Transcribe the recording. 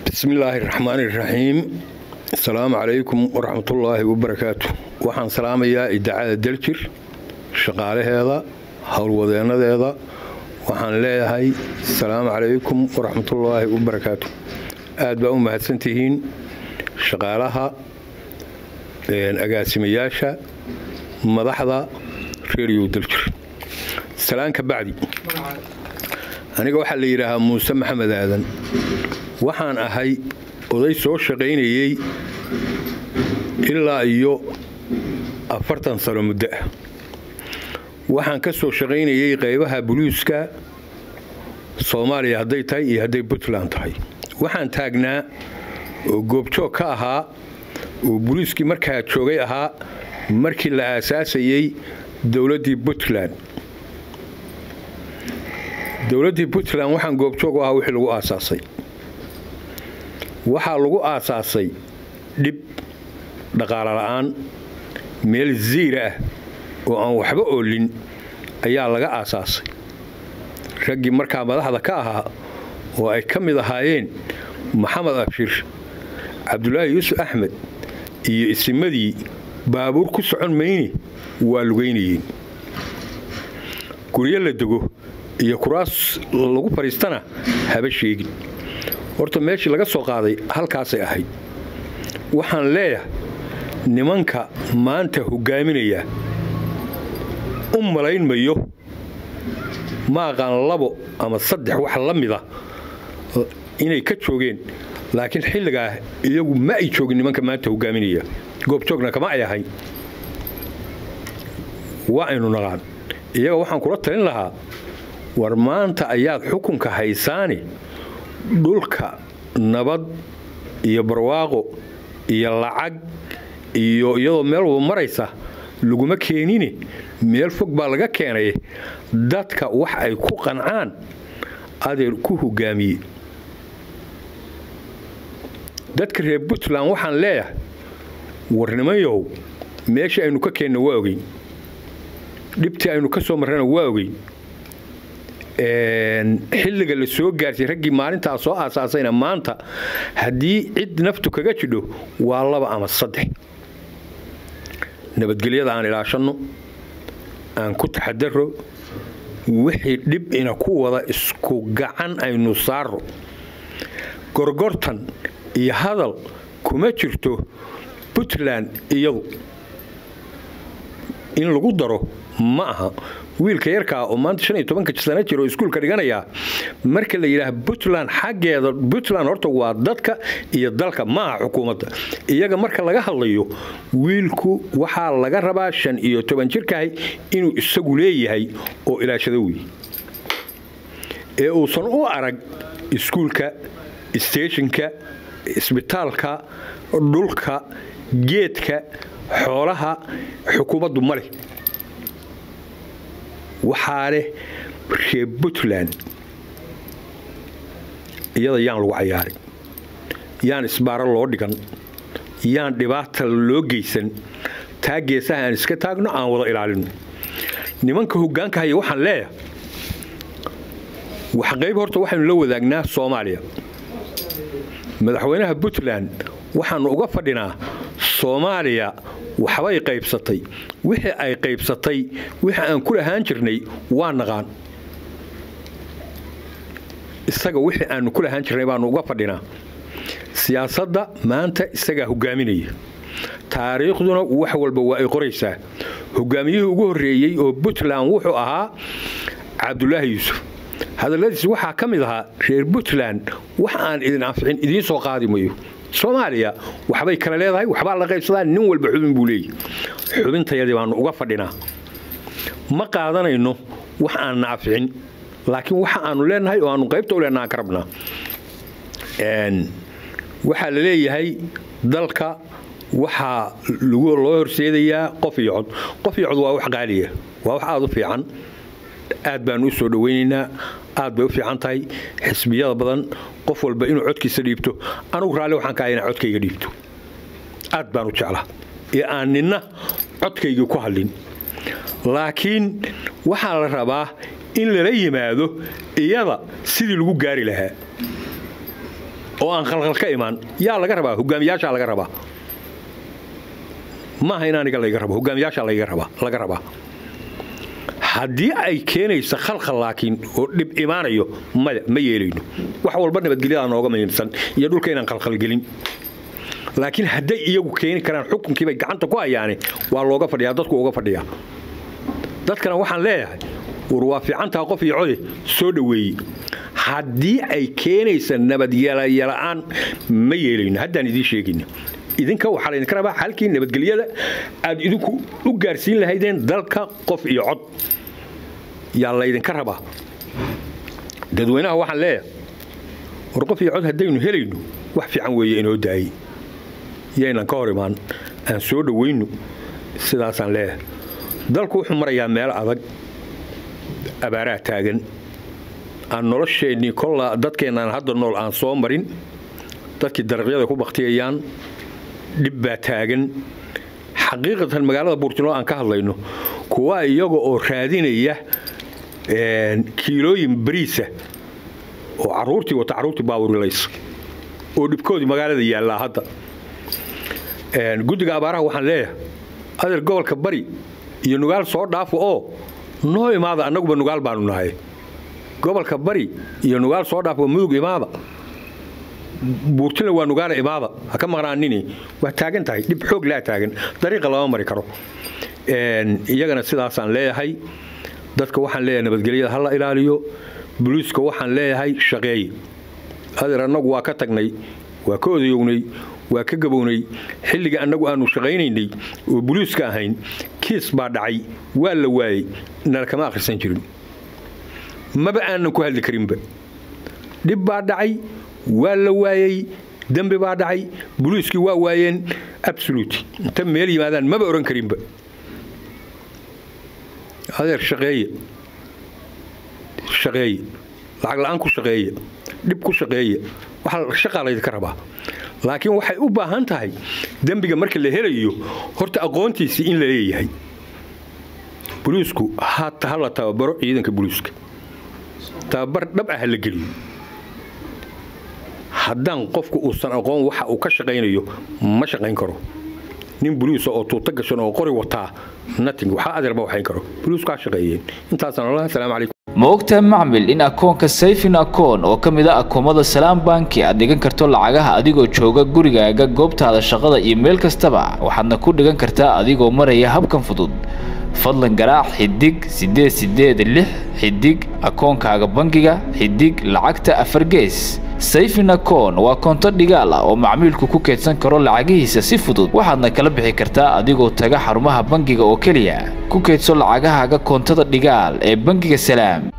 bismi illaahi raxmaan iraxiim asalaamu calaykum waraxmatullaahi wabarakaatu waxaan salaamayaa idaacada daljir shaqaalaheeda howlwadeennadeeda waxaan leeyahay asalaamu calaykum waraxmatullaahi wabarakaatu aad baa u mahadsantihiin shaqaalaha agaasimayaasha madaxda reeriyow daljir salaan ka bacdi aniga waxaa la yidhaahaa muuse maxamed aadan waxaan ahay oday soo shaqaynayey ilaa iyo afartan sano muddo ah waxaan ka soo shaqaynayey qaybaha buluuska soomaaliya hadday tahay iyo hadday puntland tahay waxaan taagnaa oo goobjoog ka ahaa oo buluuskii markaa joogay ahaa markii la aasaasayey dowladdii puntland dowladdii puntland waxaan goobjoog u ahaa wixii lagu aasaasay waxaa lagu aasaasay dhib dhaqaalo la'aan meel ziira ah oo aan waxba oolin ayaa laga aasaasay raggii markaa madaxda ka ahaa oo ay ka mid ahaayeen maxamed abshir cabdulaahi yuusuf axmed iyo isimadii baabuur ku socon mayne waa lugaynayeen guryo la dego iyo kuraas lagu fadhiistana haba sheegin horta meeshii laga soo qaaday halkaasay ahayd waxaan leeyahay nimanka maanta hogaaminaya u malayn mayo ma aqaan labo ama saddex wax la mida inay ka joogeen laakiin xilligaa iyagu ma ay joogin nimanka maanta hogaaminaya goobjoogna kama ay ahayn waa aynu naqaan iyaga waxaan kula talin lahaa war maanta ayaad xukunka haysaani dhulka nabad iyo barwaaqo iyo lacag iyo iyadoo meel walba maraysa laguma keenine meel fog baa laga keenay dadka wax ay ku qancaan adeer ku hogaamiye dadka reer puntland waxaan leeyahay warnimayahow meeshii aynu ka keenna waa ogeyn dhibtii aynu ka soo marrana waa ogeyn xilliga la soo gaartay raggii maalintaa soo aasaasayna maanta haddii cid naftu kaga jidho waa laba ama saddex nabadgelyada aan ilaashanno aan ku taxadaro wixii dhib ina ku wada isku gacan aynu saaro gorgortan iyo hadal kuma jirto puntland iyadu in lagu daro ma aha wiilka yarkaa oo maanta shan iyo tobanka sano jira oo iskuulka dhiganayaa marka la yidhaaha puntland xaggeeda puntland horta waa dadka iyo dalka ma aha xukuumadda iyaga marka laga hadlayo wiilku waxaa laga rabaa shan iyo toban jirkahay inuu isagu leeyahay oo ilaashado wey ee uusan u arag iskuulka steeshinka isbitaalka dhulka geedka xoolaha xukuumaddu ma leh waxaa leh reer puntland iyada yaan lagu cayaarin yaan isbaaro loo dhigan yaan dhibaata loo geysan taa geesaha aan iska taagno aan wada ilaalino nimanka hoggaanka haya waxaan leeyahay wax qayb horta waxaynu la wadaagnaa soomaaliya madaxweynaha puntland waxaannu uga fadhinaa soomaaliya waxbay qaybsatay wixii ay qaybsatay wixii aan ku lahaan jirnay waa naqaan isaga wixii aannu ku lahaan jirnay baannu uga fadhinaa siyaasadda maanta isagaa hogaaminaya taariikhduna wax walba waa ay qoraysaa hogaamiyihii ugu horreeyey oo puntland wuxuu ahaa cabdulaahi yuusuf hadalladiis waxaa ka mid ahaa reer puntland wax aan idin anficin idiin soo qaadi mayo soomaaliya waxbay kale leedahay waxbaa la qaybsadaa nin walba xubin buu leeyahy xubintayadii baannu uga fadhinaa ma qaadanayno wax aan naaficin laakiin waxa aanu leenahay oo aanu qaybta u leenaha aan ka rabnaa waxaa la leeyahay dalka waxaa loo horseedayaa qof iyo cod qof iyo cod waa wax qaaliya waa wax aada u fiican aad baanu u soo dhowaynaynaa aad bay u fiican tahay xisbiyada badan qof walba inuu codkiisa dhiibto anugu raalli waxaan ka ahay inaan codkayga dhiibto aad baan u jeclaa ee aan ninna codkaygii ku hadlin laakiin waxaa la rabaa in lala yimaado iyada sidii lagu gaari lahaa oo aan khalkhal ka imaan yaa laga rabaa hogaamiyaashaa laga rabaa maaha in aniga layga rabo hogaamiyaashaa laga rabaa haddii ay keenaysa khalkhal laakiin oo dhib imaanayo maya ma yeelayno wax walba nabadgelyadaa nooga muhiimsan iyo dhulka inaan khalkhalgelin laakiin hadday iyagu keeni karaan xukunkiibay gacanta ku hayaane waa looga fadhiyaa dadku uga fadhiyaa dadkana waxaan leeyahay war waa fiicantaha qof iyo code soo dhoweeyey haddii ay keenaysa nabadyelayala'aan ma yeelayno haddaan idiin sheegayna idinka waxaa laydinka rabaa xalkii nabadgelyada aad idinku u gaarsiin lahaydeen dalka qof iyo cod yaa laydinka rabaa dadweynaha waxaan leeyahay war qof iyo cod haddaynu helayno wax fiican weeye inoo daayey yaynan ka hor imaan aan soo dhowayno sidaasaan leeyahay dalku wuxuu marayaa meel adag abaaraha taagan aan nolosheennii kolla dadkeennaan hadda nool aan soo marin dadkii daraqyada ku baktiyayaan dhib baa taagan xaqiiqatan magaalada buurtino aan ka hadlayno kuwa iyaga oo raadinaya kiilooyin bariisa oo caruurtii wata caruurtii baawurilays oo dhibkoodii magaalada yaallaa hadda guddiga abaaraha waxaan leeyahay adeer gobolka bari iyo nugaal soo dhaafo oo noo imaada annaguba nugaal baanu nahay gobolka bari iyo nugaal soo dhaafo mudug imaada buurtina waa nugaala imaada ha ka maqnaanini waa taagan tahay dhib xoog laa taagan dariiqa lama mari karo iyagana sidaasaan leeyahay dadka waxaan leeyahay nabadgelyada ha la ilaaliyo buliiska waxaan leeyahay shaqeeye adeer annagu waa ka tagnay waa ka odayownay waa ka gabownay xilliga annagu aanu shaqaynaynay oo buliiska ahayn kiis baa dhacay waa la waayey nala kama akhrisan jirin maba aanan ku hadli karinba dhib baa dhacay waa la waayey dembi baa dhacay buliiskii waa waayeen absolut inta meel yimaadaan maba ohan karinba adeer shaqeeye shaqeeye lacag la'aan ku shaqeeya dhib ku shaqeeya waxaa shaqaa laydinka rabaa laakiin waxay u baahan tahay dembiga marka la helayo horta aqoontiisii in la leeyahay buliisku hata ha la tababaro ciidanka buliiska tababar dhab ah ha la geliyo haddaan qofku uusan aqoon waxa uu ka shaqaynayo ma shaqayn karo nin buliisa oo tuuto gashan oo qori wataa nating waxaa adeerba waxayn karo buliisku ha shaqeeyeen intaasaan allah asalaamu calaykum ma ogtahay macmil in akoonka sayfin akoon oo ka mid a akoomada salaam banki aad dhigan karto lacagaha adigoo jooga gurigaaga goobtaada shaqada iyo meel kastaba waxaadna ku dhigan kartaa adigoo maraya habkan fudud fadlan garaac xidig siddeed siddeed lix xidig akoonkaaga bangiga xidig lacagta afar gees sayfin akoon waa koonto dhigaal ah oo macmiilku ku keydsan karo lacagihiisa si fudud waxaadna kala bixi kartaa adigoo taga xarumaha bangiga oo keliya ku keydso lacagahaaga koontada dhigaal ee bangiga salaam